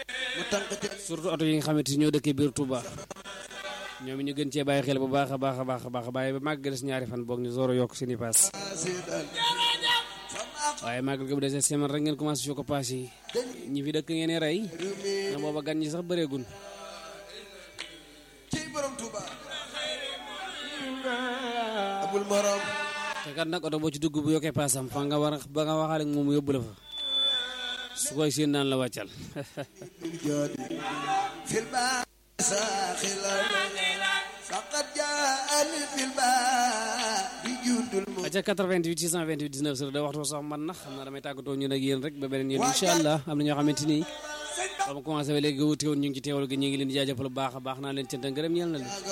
mu tànk ci surtout oto yi nga xamante ni ñoo dëkkee biir Touba ñoom it ñu gën cee bàyyi xel bu baax a baax a baax a baax bàyyi ba màgg des ñaari fan boog ñu door a yokk seen i paas seetaan waaye màggal gi bu desee semaine rek ngeen commencé su ko paas yi ñi fi dëkk ngeen di rey na booba gan ñi sax bëreegun ci borom Touba amul morom te kat nag oto boo ci dugg bu yokkee paasam fa nga war a ba nga waxaale ak moom mu yóbbu la fa su koy seen naan la wàccal bil joodi fil baa saaxila faqad jaani fil baa bi juddul mu aca 88 628 19 heures da waxtu sax man na xam naa damay tàggatoo ñun ak yéen rek ba beneen yoon incha allah am na ñoo xamante ni ba ma commencé ba léegi wuti woon ñu ngi ci teewal gi ñu ngi leen di jaajëfal bu baax a baax naa leen cant ak ngërëm ñeel na leen